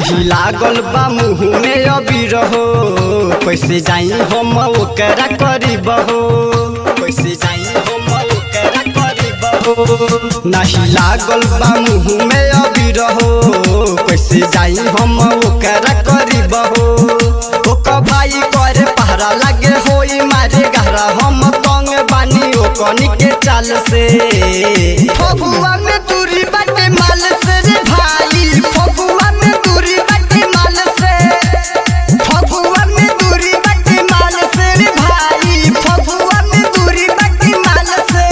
नाही लागल बा मुँह में अबीर हो कैसे जाई हम ओकरा करीब हो कैसे जाई हम ओकरा करीब हो नाही लागल बा मुँह में अबीर हो कैसे जाई हम ओकरा करीब हो ओकर भाई करे पहरा लागे होई मारे गहरा हम तंग बानी ओकनी के चाल से फगुआ में दूरी बाटे माल से रे भाई फगुआ में दूरी बाटे माल से फगुआ में दूरी बाटे माल से रे भाई फगुआ में दूरी बाटे माल से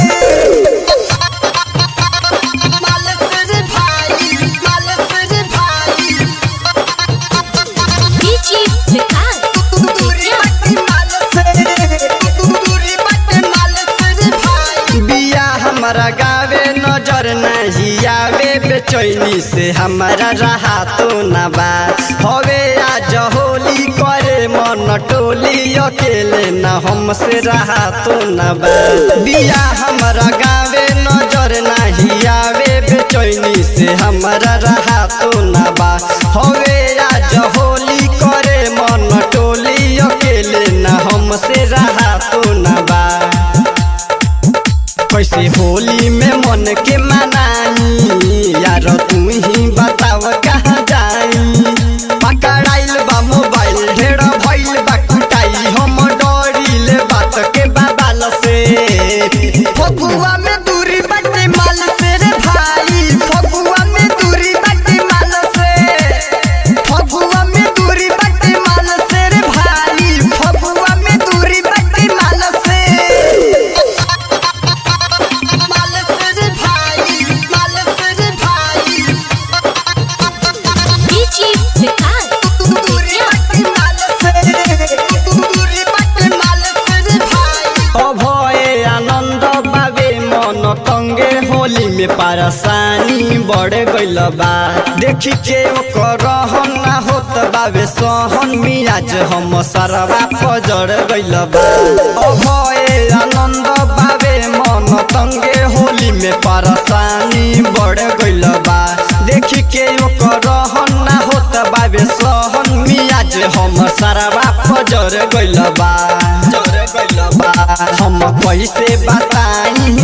माल से रे भाई माल से रे भाई DJ Vikas. दूरी बाटे माल से दूरी बाटे माल से रे भाई बिया हमारा गावे नजर नहीं आवे बेचैनी से हमारा रहा तो न बा हवे आज होली करे मन टोली अकेले न हमसे रहा तो न बा बिया हमारा गावे नजर नहीं आवे बेचैनी से हमारा रहा तो न बा हवे आज होली करे मन टोली अकेले न हमसे रहा तो न बा कैसे होली में मन के मनाई यार तू ही बताव कहाँ जाई पकड़ाइल बा मोबाइल ढेर भइल बा कुटाई हम डरिल बात के बाबाल से फगुआ में दूरी बाटे माल से रे भाई फगुआ में दूरी बाटे माल से फगुआ में दूरी बाटे माल से रे भाई फगुआ में दूरी बाटे माल से माल से रे भाई माल से रे भाई DJ Vikas. दूरी बाटे माल से दूरी बाटे माल से रे भाई अभय आनंद बाबे मन तंगे होली में परेशानी बढ़ गइल बा देखी के ओकर रहन ना होत बाबे सहन मियाज हम सरवा पजड़ गइल बा अभय आनंद बाबे मन तंगे होली में परेशानी बढ़ गइल बा देखी के ओकर रहन ना होत बाबे सहन मियाज हम सरवा पजड़ गइल बा जड़ गइल बा हम कैसे बताई